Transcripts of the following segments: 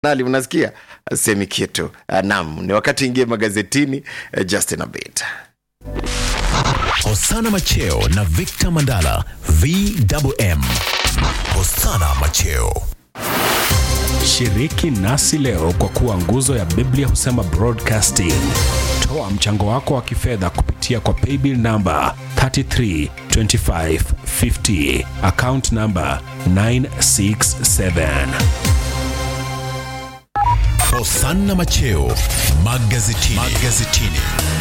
nali unasikia semi kitu Ah, naam ni wakati ingie magazetini eh, justin abit Hosana Macheo na Victor Mandala VMM. Hosana Macheo. Shiriki nasi leo kwa kuwa nguzo ya Biblia husema broadcasting. Toa mchango wako wa kifedha kupitia kwa paybill namba 332550 account namba 967. Hosana Macheo magazetini. magazetini.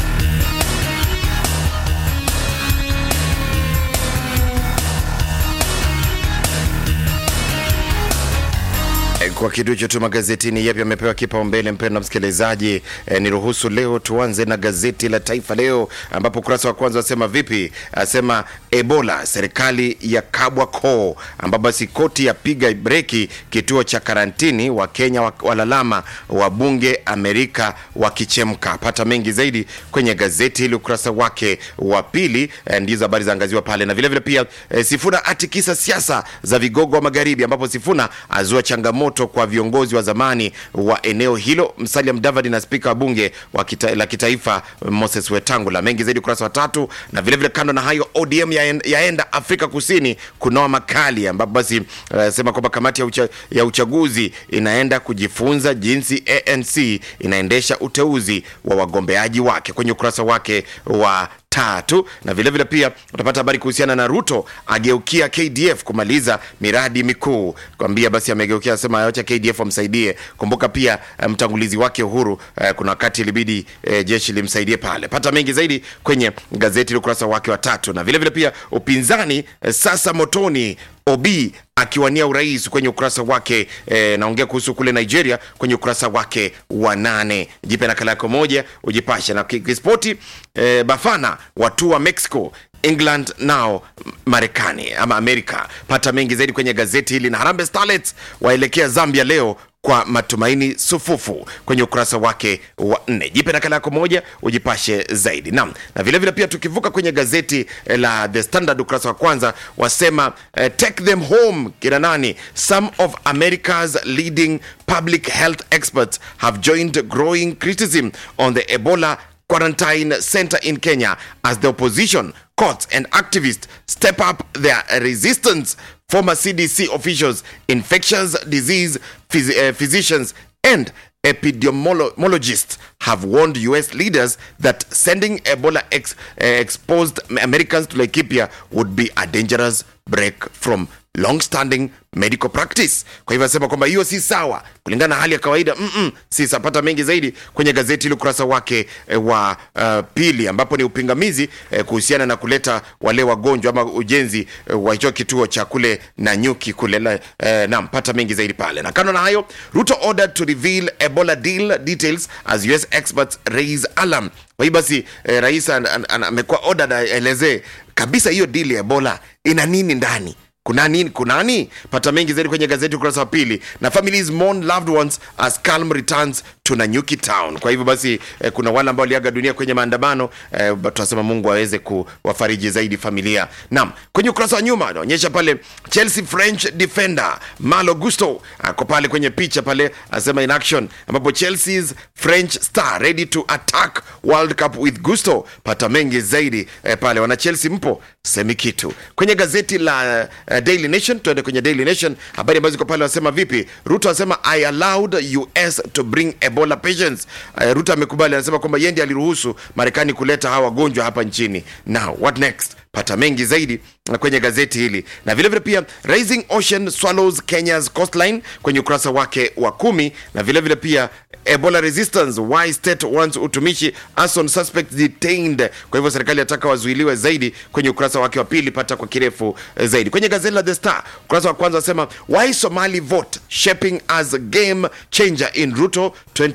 Eh, kwa kitu hicho tu magazetini yapi yamepewa kipaumbele mpendwa msikilizaji eh, niruhusu leo tuanze na gazeti la taifa leo ambapo ukurasa wa kwanza wasema vipi asema ebola serikali ya kabwa koo ambapo basi koti yapiga breki kituo cha karantini wa kenya wa- walalama wabunge amerika wakichemka pata mengi zaidi kwenye gazeti hili ukurasa wake wa pili eh, ndizo habari zaangaziwa pale na vilevile vile pia eh, sifuna atikisa siasa za vigogo wa magharibi ambapo sifuna azua changamoto kwa viongozi wa zamani wa eneo hilo msalia mdavadi na spika wa bunge wa kita, la kitaifa moses wetangula mengi zaidi ukurasa wa tatu na vilevile vile kando na hayo odm yaen- yaenda afrika kusini kunoa makali ambapo basi uh, sema kwamba kamati ya, ucha, ya uchaguzi inaenda kujifunza jinsi anc inaendesha uteuzi wa wagombeaji wake kwenye ukurasa wake wa tatu na vilevile vile pia utapata habari kuhusiana na ruto ageukia kdf kumaliza miradi mikuu kwambia basi amegeukia asema acha kdf wamsaidie kumbuka pia eh, mtangulizi wake uhuru eh, kuna wakati ilibidi eh, jeshi limsaidie pale pata mengi zaidi kwenye gazeti la ukurasa wake wa tatu na vilevile vile pia upinzani eh, sasa motoni obi akiwania urais kwenye ukurasa wake eh, naongea kuhusu kule nigeria kwenye ukurasa wake wa nane jipe nakala yako moja ujipashe na ki- kispoti eh, bafana watu wa mexico england nao marekani ama amerika pata mengi zaidi kwenye gazeti hili na harambe starlets waelekea zambia leo kwa matumaini sufufu kwenye ukurasa wake wa nne jipe nakala yako moja ujipashe zaidi nam na vilevile vile pia tukivuka kwenye gazeti eh, la the standard ukurasa wa kwanza wasema eh, take them home kina nani some of america's leading public health experts have joined growing criticism on the ebola quarantine center in kenya as the opposition courts and activists step up their resistance former cdc officials infectious disease phys- uh, physicians and epidemiologists have warned US leaders that sending Ebola ex, uh, exposed Americans to Laikipia would be a dangerous break from long-standing medical practice. Kwa hivyo asema kwamba hiyo si sawa kulingana na hali ya kawaida mm-mm, si sapata mengi zaidi kwenye gazeti ile ukurasa wake eh, wa uh, pili ambapo ni upingamizi eh, kuhusiana na kuleta wale wagonjwa ama ujenzi eh, wa hicho kituo cha kule na nyuki kule la- eh, naam pata mengi zaidi pale na kando na hayo ruto ordered to reveal ebola deal details as us experts raise alarm kwa hiyo basi eh, rais an- an- an- amekuwa ordered aelezee kabisa hiyo deal ya ebola ina nini ndani kuna nini kunani pata mengi zaidi kwenye gazeti ukurasa wa pili na families mourn loved ones as calm returns to nanyuki town kwa hivyo basi eh, kuna wale ambao waliaga dunia kwenye maandamano eh, but tunasema mungu aweze kuwafariji zaidi familia naam kwenye ukurasa wa nyuma anaonyesha pale chelsea french defender malo gusto ako pale kwenye picha pale anasema in action ambapo chelsea's french star ready to attack world cup with gusto pata mengi zaidi eh, pale wana chelsea mpo semi kitu kwenye gazeti la uh, daily nation tuende kwenye daily nation habari ambazo ziko pale wasema vipi ruto asema i allowed us to bring ebola patients uh, ruto amekubali anasema kwamba yeye ndiye aliruhusu marekani kuleta hawa wagonjwa hapa nchini now what next pata mengi zaidi uh, kwenye gazeti hili na vilevile vile pia rising ocean swallows kenya's coastline kwenye ukurasa wake wa kumi na vilevile vile pia ebola resistance why state wants utumishi ason suspect detained kwa hivyo serikali ataka wazuiliwe zaidi kwenye ukurasa wake wa pili pata kwa kirefu eh, zaidi kwenye gazeti la the star ukurasa wa kwanza wasema why somali vote shaping as game changer in ruto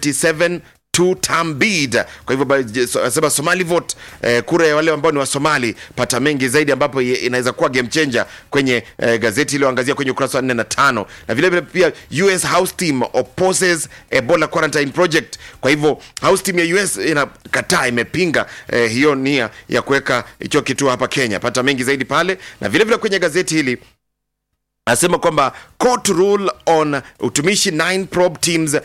27 two term bid kwa hivyo ba- je- so- asema somali vote eh, kura ya wale ambao ni wa somali pata mengi zaidi ambapo ye- inaweza kuwa game changer kwenye eh, gazeti iliyoangazia kwenye ukurasa wa 4 na tano na vile vile pia us house team opposes ebola quarantine project kwa hivyo house team ya us inakataa imepinga eh, hiyo nia ya kuweka hicho kituo hapa kenya pata mengi zaidi pale na vile vile kwenye gazeti hili anasema kwamba court rule on utumishi 9 probe teams